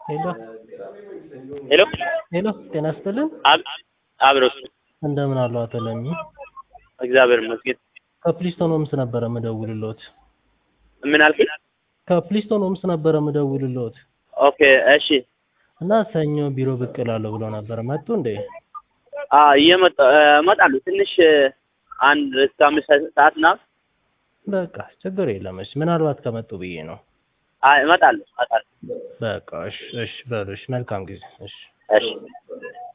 ሄሎ ሄሎ ሄሎ፣ ጤና ይስጥልን። አብ አብሮስ እንደምን አሉ አቶ ለሚ? እግዚአብሔር ይመስገን። ከፕሊስቶን ሆምስ ነበረ ምደውልሎት። ምን አልከኝ? ከፕሊስቶን ሆምስ ነበረ ምደውልሎት ኦኬ እሺ። እና ሰኞ ቢሮ ብቅ እላለሁ ብሎ ነበር። መጡ እንዴ? አ እየመጣ እመጣለሁ ትንሽ አንድ እስከ አምስት ሰዓት ና በቃ ችግር የለም። እሺ፣ ምናልባት ከመጡ ብዬ ነው። አይ እመጣለሁ እመጣለሁ። በቃ እሺ፣ እሺ በሉ። እሺ፣ መልካም ጊዜ። እሺ እሺ